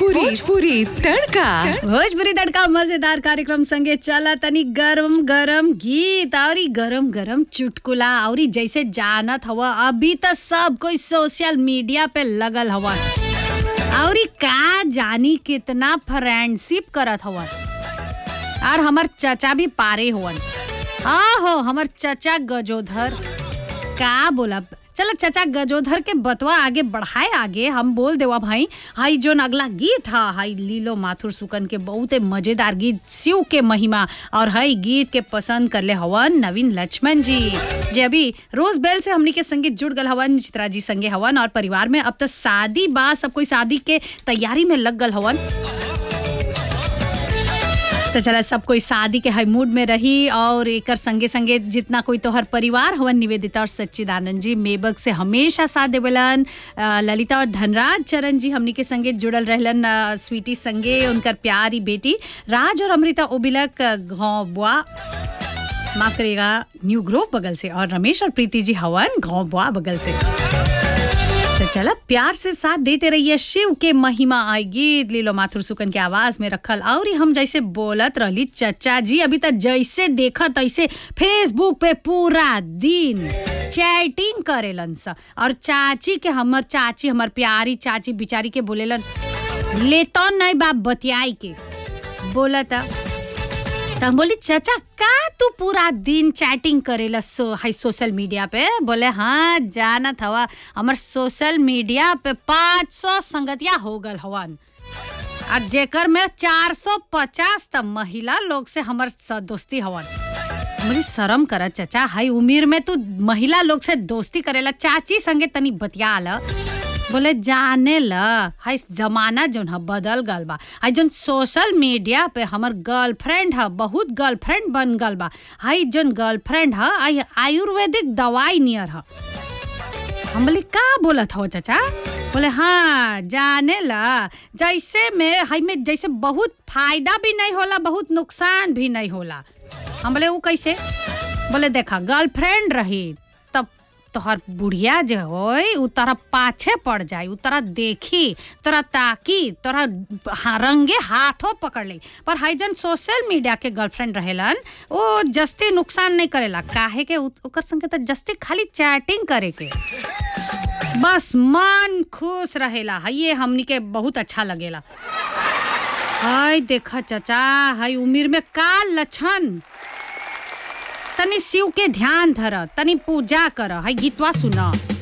भोजपुरी तड़का भोजपुरी तड़का मजेदार कार्यक्रम संगे चला तनी गरम गरम गीत और गरम गरम चुटकुला और जैसे जानत हवा अभी तो सब कोई सोशल मीडिया पे लगल हवा और का जानी कितना फ्रेंडशिप करत हवन और हमर चचा भी पारे हुवन आहो हमर चचा गजोधर का बोला चलो चचा गजोधर के बतवा आगे बढ़ाए आगे हम बोल देवा भाई हाई जोन अगला गीत हा हाई लीलो माथुर सुकन के बहुते मजेदार गीत शिव के महिमा और हाई गीत के पसंद करले हवन नवीन लक्ष्मण जी जे अभी रोज बेल से हमनी के संगीत जुड़ गल हवन चित्रा जी संगे हवन और परिवार में अब तो शादी बा सब कोई शादी के तैयारी में लग गल हवन तो चला सब कोई शादी के हाई मूड में रही और एकर संगे संगे जितना कोई तोहर परिवार हवन निवेदिता और सच्चिदानंद जी मेबक से हमेशा साथ देवलन अ, ललिता और धनराज चरण जी हमनी के संगे जुड़ल रहलन अ, स्वीटी संगे उनकर प्यारी बेटी राज और अमृता ओबिलक गाँव बुआ माफ करिएगा न्यू ग्रोव बगल से और रमेश और प्रीति जी हवन गाँव बुआ बगल से तो चला प्यार से साथ देते रहिए शिव के महिमा आई गीत लीलो माथुर सुकन के आवाज में रखल और हम जैसे बोलत रहली चचा जी अभी तक जैसे देखत ऐसे फेसबुक पे पूरा दिन चैटिंग करेलन स और चाची के हमर चाची हमर प्यारी चाची बिचारी के बोलेलन लेतो नहीं बाप बतियाई के बोलता त हम बोली चाचा का तू पूरा दिन चैटिंग करेला सो हाई सोशल मीडिया पे बोले हाँ जानत हवा हमर सोशल मीडिया पे 500 संगतिया हो गल हवन और जेकर में 450 त महिला लोग से हमर स- दोस्ती हवन बड़ी शर्म कर चाचा हाई उम्र में तू महिला लोग से दोस्ती करेला चाची संगे तनी बतिया ल बोले जाने ल हाई जमाना जोन ह बदल गल बा हाई जोन सोशल मीडिया पे हमर गर्लफ्रेंड ह बहुत गर्लफ्रेंड बन गल बा हाई जोन गर्लफ्रेंड ह आई आयुर्वेदिक दवाई नियर ह हम बोले का बोलत हो चाचा बोले हाँ जाने ला जैसे में हाई में जैसे बहुत फायदा भी नहीं होला बहुत नुकसान भी नहीं होला हम बोले वो कैसे बोले देखा गर्लफ्रेंड रही तब तोहर बुढ़िया जे होई उ तोरा पाछे पड़ जाई उ तोरा देखी तोरा ताकी तोरा हा- रंगे हाथों पकड़ ली पर हाई जन सोशल मीडिया के गर्लफ्रेंड रहेलन वो जस्ती नुकसान नहीं करेला काहे के उ- ओकर संगे त जस्ती खाली चैटिंग करे के बस मन खुश रहेला है ये हमनी के बहुत अच्छा लगेला हाय देखा चाचा हाय उम्र में का लक्षण तनी शिव के ध्यान धर तनी पूजा कर हाय गीतवा सुना